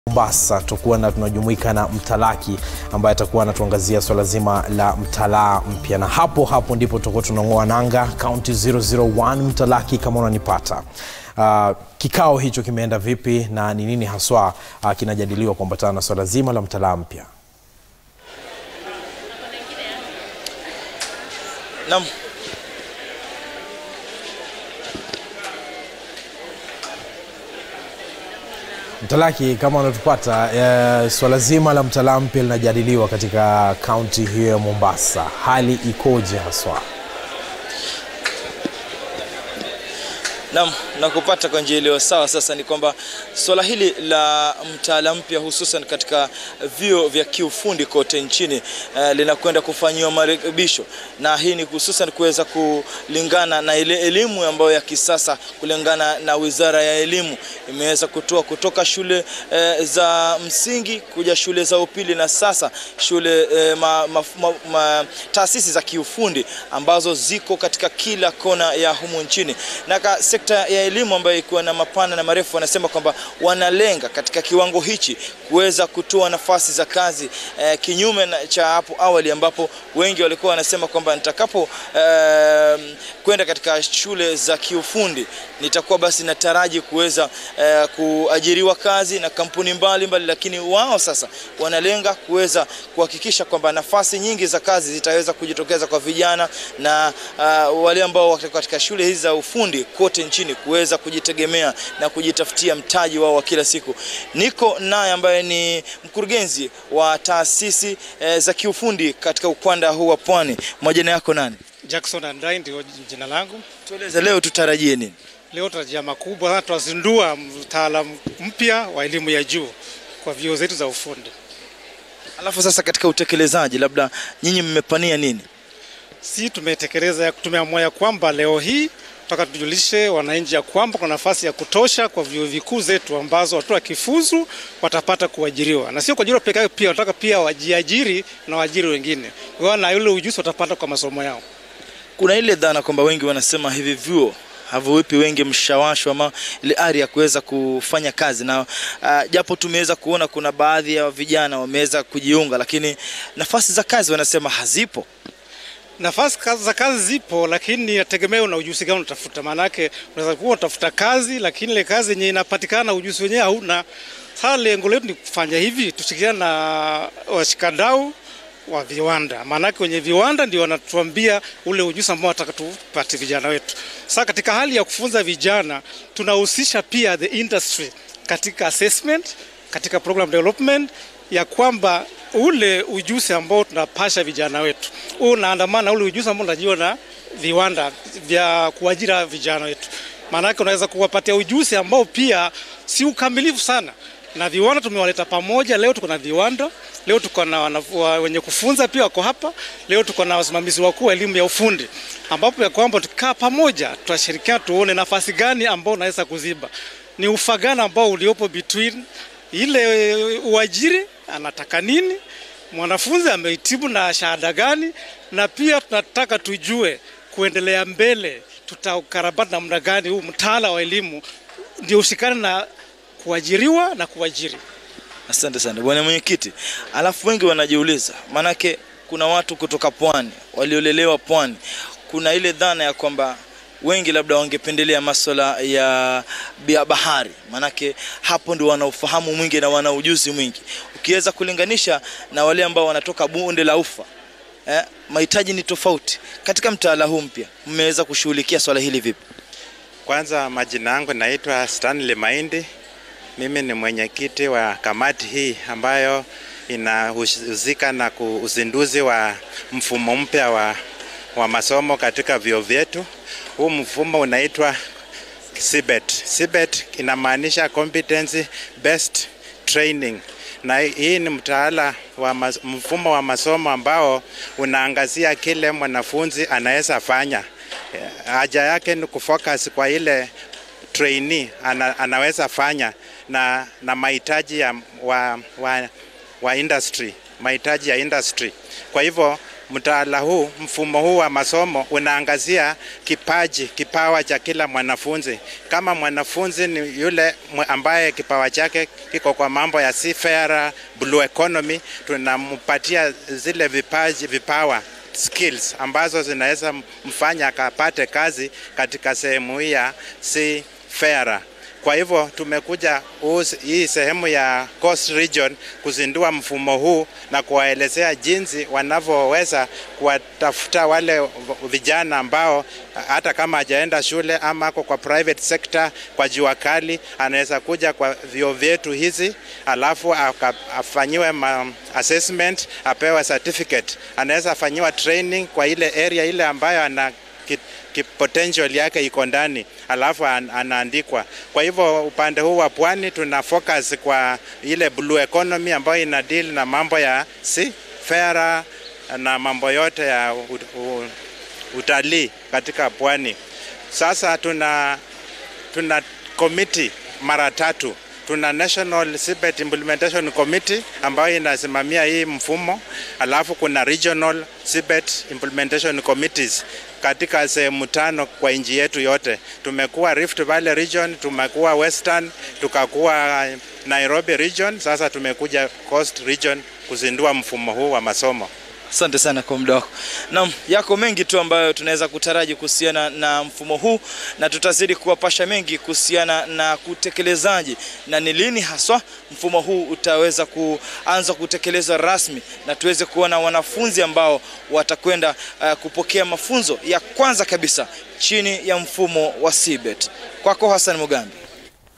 Mombasa tutakuwa na tunajumuika na mtalaki ambaye atakuwa anatuangazia swala zima la mtalaa mpya, na hapo hapo ndipo tutakuwa tunang'oa nanga kaunti 001 mtalaki, kama unanipata. Uh, kikao hicho kimeenda vipi na ni nini haswa uh, kinajadiliwa kuambatana na swala zima la mtalaa mpya? Naam. Mtalaki, kama unatupata, e, swala zima la mtalaa mpya linajadiliwa katika kaunti hiyo ya Mombasa. Hali ikoje haswa? Naam, na kupata kwa njia iliyo sawa. Sasa ni kwamba swala hili la mtaala mpya hususan katika vyuo vya kiufundi kote nchini eh, linakwenda kufanyiwa marekebisho, na hii ni hususan kuweza kulingana na ile elimu ambayo ya kisasa, kulingana na Wizara ya Elimu imeweza kutoa kutoka shule eh, za msingi kuja shule za upili na sasa shule eh, ma, ma, ma, ma, taasisi za kiufundi ambazo ziko katika kila kona ya humu nchini na ka, sekta ya elimu ambayo ikiwa na mapana na marefu, wanasema kwamba wanalenga katika kiwango hichi kuweza kutoa nafasi za kazi eh, kinyume na cha hapo awali ambapo wengi walikuwa wanasema kwamba nitakapo eh, kwenda katika shule za kiufundi nitakuwa basi nataraji kuweza eh, kuajiriwa kazi na kampuni mbalimbali mbali, lakini wao sasa wanalenga kuweza kuhakikisha kwamba nafasi nyingi za kazi zitaweza kujitokeza kwa vijana na uh, wale ambao wako katika shule hizi za ufundi kote nchini kuweza kujitegemea na kujitafutia mtaji wao wa kila siku. Niko naye ambaye ni mkurugenzi wa taasisi eh, za kiufundi katika ukanda huu wa Pwani. Majina yako nani? Jackson Andai ndio jina langu. Tueleze leo tutarajie nini? Leo tutarajia makubwa sana, tutazindua mtaalamu mpya wa elimu ya juu kwa vyuo zetu za ufundi. Alafu sasa katika utekelezaji, labda nyinyi mmepania nini? Si tumetekeleza, tumeamua ya kwamba leo hii tutaka tujulishe wananchi ya kwamba kuna nafasi ya kutosha kwa vyuo vikuu zetu ambazo watu wakifuzu watapata kuajiriwa, na sio kuajiriwa peke yake, pia wataka pia wajiajiri na waajiri wengine, kwa na yule ujuzi watapata kwa masomo yao. Kuna ile dhana kwamba wengi wanasema hivi vyuo haviwipi wengi mshawasho ama ile ari ya kuweza kufanya kazi na uh, japo tumeweza kuona kuna baadhi ya vijana wameweza kujiunga, lakini nafasi za kazi wanasema hazipo. Nafasi kazi za kazi zipo, lakini inategemea una ujuzi gani unatafuta. Maana yake unaweza kuwa unatafuta kazi, lakini ile kazi yenye inapatikana ujuzi wenyewe hauna. Sasa lengo letu ni kufanya hivi, tushirikiane na washikadau wa viwanda, maanake wenye viwanda ndio wanatuambia ule ujuzi ambao wanataka tupate vijana wetu. Sasa katika hali ya kufunza vijana, tunahusisha pia the industry katika assessment, katika program development ya kwamba ule ujuzi ambao tunapasha vijana wetu unaandamana ule ujuzi ambao unajua na viwanda vya kuajira vijana wetu. Maanake unaweza kuwapatia ujuzi ambao pia si ukamilifu sana na viwanda tumewaleta pamoja. Leo tuko na viwanda, leo tuko na wenye kufunza pia wako hapa, leo tuko na wasimamizi wakuu wa elimu ya ufundi, ambapo ya kwamba tukikaa pamoja tutashirikiana, tuone nafasi gani ambao unaweza kuziba, ni ufagana ambao uliopo between ile uajiri anataka nini, mwanafunzi amehitimu na shahada gani, na pia tunataka tujue kuendelea mbele tutaukarabati namna gani huu mtaala wa elimu ndio ushikane na kuajiriwa na kuajiri. Asante sana bwana mwenyekiti. Alafu wengi wanajiuliza, maanake kuna watu kutoka pwani waliolelewa pwani, kuna ile dhana ya kwamba wengi labda wangependelea masuala ya bahari, maanake hapo ndio wana ufahamu mwingi na wana ujuzi mwingi, ukiweza kulinganisha na wale ambao wanatoka bonde la ufa eh, mahitaji ni tofauti. Katika mtaala huu mpya mmeweza kushughulikia swala hili vipi? Kwanza, majina yangu naitwa Stanley Maindi. Mimi ni mwenyekiti wa kamati hii ambayo inahusika na uzinduzi wa mfumo mpya wa, wa masomo katika vyuo vyetu. Huu mfumo unaitwa CBET. CBET inamaanisha competency based training, na hii ni mtaala wa mas, mfumo wa masomo ambao unaangazia kile mwanafunzi anaweza fanya. Haja yake ni kufocus kwa ile trainee ana, anaweza fanya na, na mahitaji ya wa, wa, wa industry mahitaji ya industry. Kwa hivyo mtaala huu, mfumo huu wa masomo unaangazia kipaji, kipawa cha kila mwanafunzi. Kama mwanafunzi ni yule ambaye kipawa chake kiko kwa mambo ya seafarer, blue economy, tunampatia zile vipaji, vipawa skills ambazo zinaweza mfanya akapate kazi katika sehemu hii ya seafarer. Kwa hivyo tumekuja hii sehemu ya Coast Region kuzindua mfumo huu na kuwaelezea jinsi wanavyoweza kuwatafuta wale vijana ambao hata kama hajaenda shule ama ako kwa private sector kwa jua kali, anaweza kuja kwa vyuo vyetu hizi, alafu afanyiwe assessment, apewe certificate, anaweza afanyiwa training kwa ile area ile ambayo ana potential yake iko ndani, alafu an, anaandikwa. Kwa hivyo upande huu wa pwani tuna focus kwa ile blue economy ambayo ina deal na mambo ya seafarer na mambo yote ya utalii katika pwani. Sasa tuna tuna committee mara tatu tuna National Seabed Implementation Committee ambayo inasimamia hii mfumo, alafu kuna Regional Seabed Implementation Committees katika sehemu tano kwa nchi yetu yote. Tumekuwa Rift Valley Region, tumekuwa Western, tukakuwa Nairobi Region, sasa tumekuja Coast Region kuzindua mfumo huu wa masomo. Asante sana kwa muda wako. Naam, yako mengi tu ambayo tunaweza kutaraji kuhusiana na mfumo huu na tutazidi kuwapasha mengi kuhusiana na kutekelezaji na ni lini haswa mfumo huu utaweza kuanza kutekelezwa rasmi na tuweze kuona wanafunzi ambao watakwenda uh, kupokea mafunzo ya kwanza kabisa chini ya mfumo wa CBET. Kwako Hassan Mugambi.